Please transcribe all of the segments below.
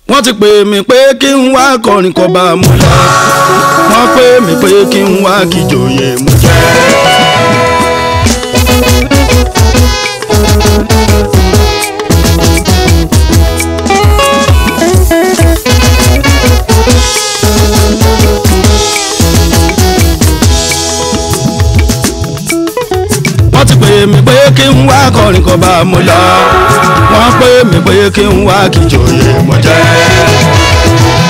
wọ́n ti pè mí pé kí n wá kọrin kọba mo lọ wọ́n pè mí pé kí n wá kíjòyè mo jẹ́. wọ́n ti pè mí pé kí n wá kọrin kọba mo lọ wọ́n pè mí pé kí n wá kíjòyè mo jẹ́.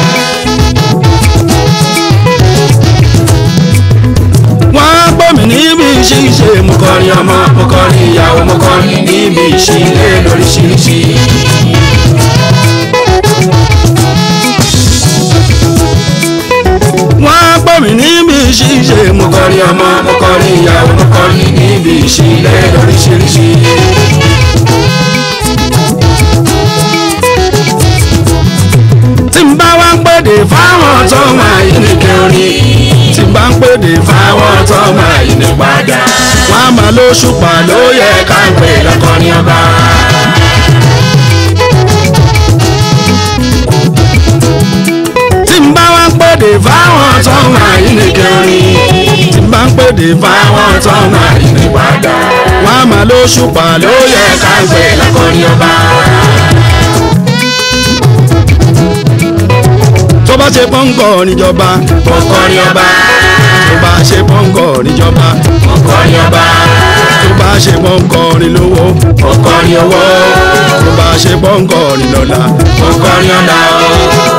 wọ́n pè mí níbi ṣíṣe mo kọrin ọmọ mo kọrin ìyàwó mo kọrin níbi ìṣílẹ̀ lóríṣiríṣi. wọ́n pè mí níbi ṣíṣe mo kọrin ọmọ mo kọrin ìyàwó mo kọrin níbi ìṣílẹ̀ lóríṣiríṣi. tí n bá wá ń pèdè fáwọn tó máa yí ní kẹrin tí n bá ń pèdè fáwọn tó máa yí ní padà wọ́n á máa lóṣùpá ló yẹ ká ń pè lọ́kọrin ọba. tí n bá wá ń pèdè fáwọn tó máa yí ní kẹrin tí n bá ń pèdè fáwọn tó máa yí ní padà wọ́n á máa lóṣùpá ló yẹ ká ń pè lọ́kọrin ọba. tó bá ṣe pọ́ńkọ̀ níjọba Ọkọrin ọba, tó bá ṣe pọ́ńkọ̀ níjọba ọkọrin ọba, tó bá ṣe pọ́ńkọ̀ nílówó ọkọrin owó, tó bá ṣe pọ́ńkọ̀ nílọ́lá ọkọrin ọ̀la o.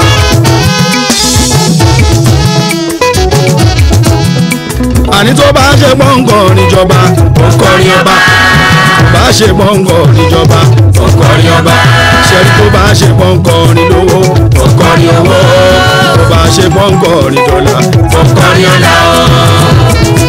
àní tó bá ṣe pọ́ńkọ̀ níjọba Ọkọrin ọba, tó bá ṣe pọ́ńkọ̀ níjọba ọkọrin ọba, ṣẹ́rí tó bá ṣe pọ́ńkọ̀ nílówó ọkọrin owó, tó bá ṣe pọ́ńkọ̀ nídọ́là ọkọrin ọ̀la o.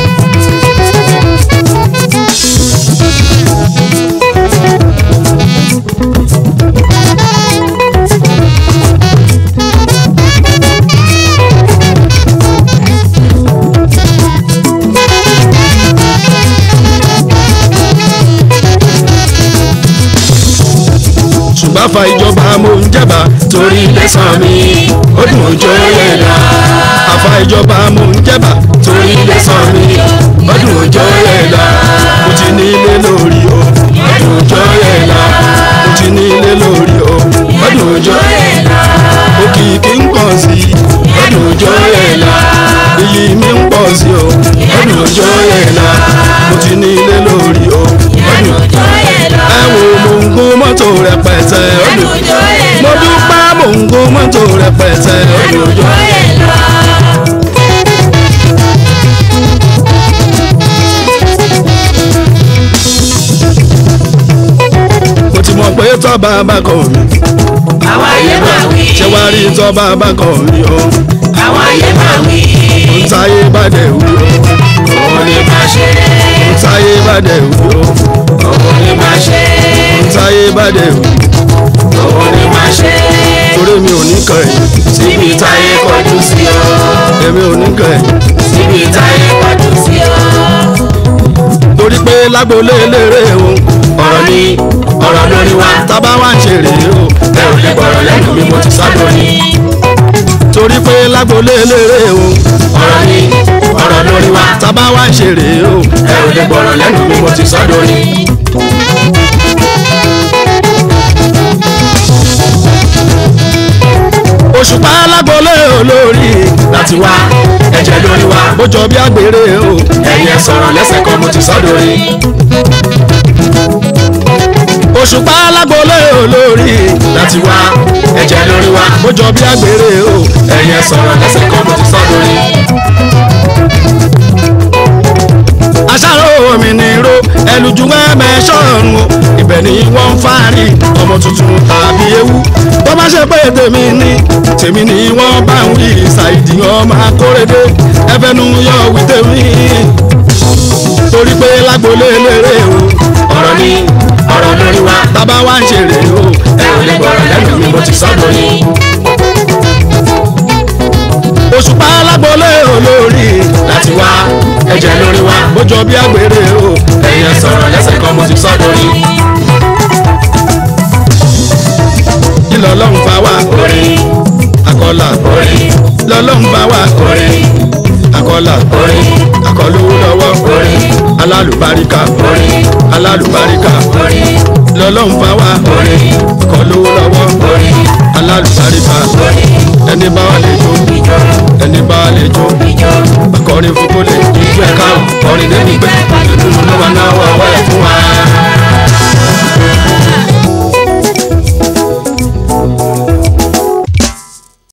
ṣùgbọ́n fa ìjọba mo ń jẹ̀bà Torí lẹ́sàn mi, ó dùn ojó yẹn lọ. àfa ìjọba mo ń jẹ̀bà Torí lẹ́sàn mi, ó dùn ojó yẹn lọ. mo ti ní ilé lórí o Ó dùn ojó yẹn lọ. mo ti ní ilé lórí o Ó dùn ojó yẹn lọ. òkìkí ń pọ̀ sí i Ó dùn ojó yẹn lọ. iyì mi ń pọ̀ sí o Ó dùn ojó yẹn lọ. mo ti ní ilé lórí o Ó dùn ojó yẹn lọ. ẹ wo mo ń gún mọ́tò rẹpẹtẹ ó Ó dùn dùn ojó yẹn mo lọ. dúpẹ́ mo ń gún mọ́tò rẹpẹtẹ ó Ó dùn dùn ojó yẹn lọ. mo ti mọ̀ pé tọ́ba bá kọ̀ mí Àwọn ayé máa wí. ṣé wàá rí tọ́ba bá kọ̀ mí o Àwọn ayé máa wí. ń táyé bá dẹ̀ wí o Òun ni máa ṣe. ń táyé bá dẹ̀ wí o Òun ni máa ṣe. ń táyé bá dẹ̀ wí Òun ni máa ṣe. torí mi ò ní kàn yín Síbi táyé kọjú sí o. èmi ò ní kàn yín Síbi táyé kọjú sí o. torí pé lágbolé eléré o Ọ̀rọ̀ ni ọ̀rọ̀ lórí wa. tábà wá ń ṣeré o Ẹ ò lè gbọ́rọ̀ lẹ́nu mi mo ti sọ́dọ̀ ni. torí pé lágbolé eléré o Ọ̀rọ̀ ni ọ̀rọ̀ lórí wa. tábà wá ń ṣeré o Ẹ ò lè gbọ́rọ̀ lẹ́nu mi mo ti sọ́dọ̀ ni. òṣùpá lágbolé olórí Láti wá ẹ̀jẹ̀ lórí wa. ó jọ bí àgbèrè o Ẹ̀yin ẹ̀ sọ̀rọ̀ lẹ́sẹ̀ kan mo ti sọ́dọ̀ ni. òṣùpá lágbolé olórí Láti wá ẹ̀jẹ̀ lórí wa. ó jọ bí àgbèrè o Ẹ̀yin ẹ̀ sọ̀rọ̀ lẹ́sẹ̀ kan mo ti sọ́dọ̀ ni. aṣáró mi ní ro ẹlùjú ẹ̀mẹ́ ṣọ́ọ̀rùn o ibẹ̀ ni wọ́n ń fárí ọmọ tuntun tàbí ewu tó bá ṣe pé tèmi ni tèmi ni wọ́n bá ń wí ṣàìdì ọmọ akórèdé ẹfẹnu yọ wí tèmi torí pé lágbolé eléré o Ọ̀rọ̀ ni ọ̀rọ̀ lórí wa. tábà wá ń ṣeré o Ẹ ò lè gbọ́rọ̀ lẹ́nu mi mo ti sọ́dọ̀ ni. òṣùpá lágbolé olórí Láti wá ẹ̀jẹ̀ lórí wa. ó jọ bí àgbèrè o Ẹ̀yin ẹ̀ sọ̀rọ̀ lẹ́sẹ̀ kan mo ti sọ́dọ̀ ni. kí lọ́lọ́run fa wá Orin akọlà lọ́lọ́run bá wa akọlà akọlówó lọ́wọ́ alálùbáríkà alálùbáríkà lọ́lọ́run bá wa akọlówó lọ́wọ́ alálùbáríkà ẹni bá wa lè jó ẹni bá wa lè jó akọrin fún kólé ìjọ ẹ̀ka kọrin débi pé ìdùnnú ló máa náwó ọwọ́ ẹ̀ fún wa.